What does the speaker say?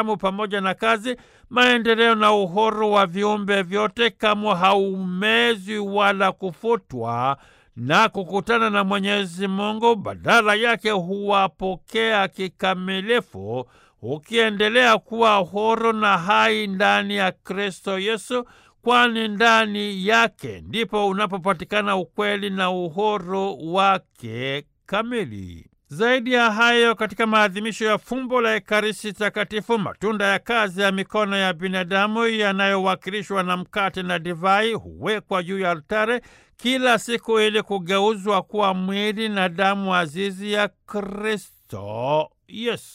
binadamu pamoja na kazi, maendeleo na uhuru wa viumbe vyote, kamwe haumezwi wala kufutwa na kukutana na Mwenyezi Mungu. Badala yake huwapokea kikamilifu, ukiendelea kuwa huru na hai ndani ya Kristo Yesu, kwani ndani yake ndipo unapopatikana ukweli na uhuru wake kamili. Zaidi ya hayo, katika maadhimisho ya fumbo la Ekaristi Takatifu, matunda ya kazi ya mikono ya binadamu yanayowakilishwa na mkate na divai huwekwa juu ya altare kila siku ili kugeuzwa kuwa mwili na damu azizi ya Kristo Yesu.